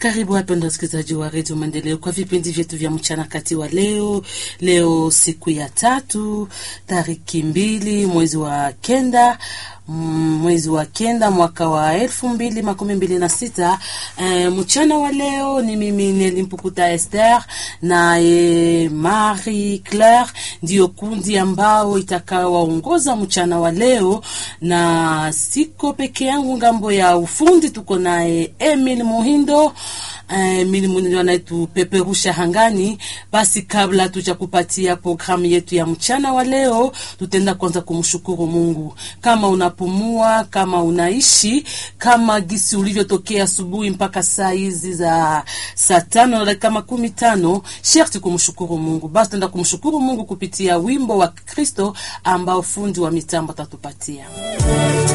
Karibu wapenda wasikilizaji wa redio Maendeleo kwa vipindi vyetu vya mchana kati wa leo. Leo siku ya tatu tariki mbili mwezi wa kenda mwezi wa kenda mwaka wa elfu mbili makumi mbili na sita. E, mchana wa leo ni mimi Nelimpukuta Esther na e, Marie Claire ndiyo kundi ambao itakawaongoza mchana wa leo, na siko peke yangu. Ngambo ya ufundi tuko naye Emil Muhindo Emil Muhindo anayetupeperusha hangani. Basi kabla tuja kupatia programu yetu ya mchana wa leo, tutenda kwanza kumshukuru Mungu kama una pumua kama unaishi kama gisi ulivyotokea asubuhi mpaka saa hizi za saa tano na dakika makumi tano sherti kumshukuru Mungu. Basi tuenda kumshukuru Mungu kupitia wimbo wa Kristo ambao fundi wa mitambo atatupatia.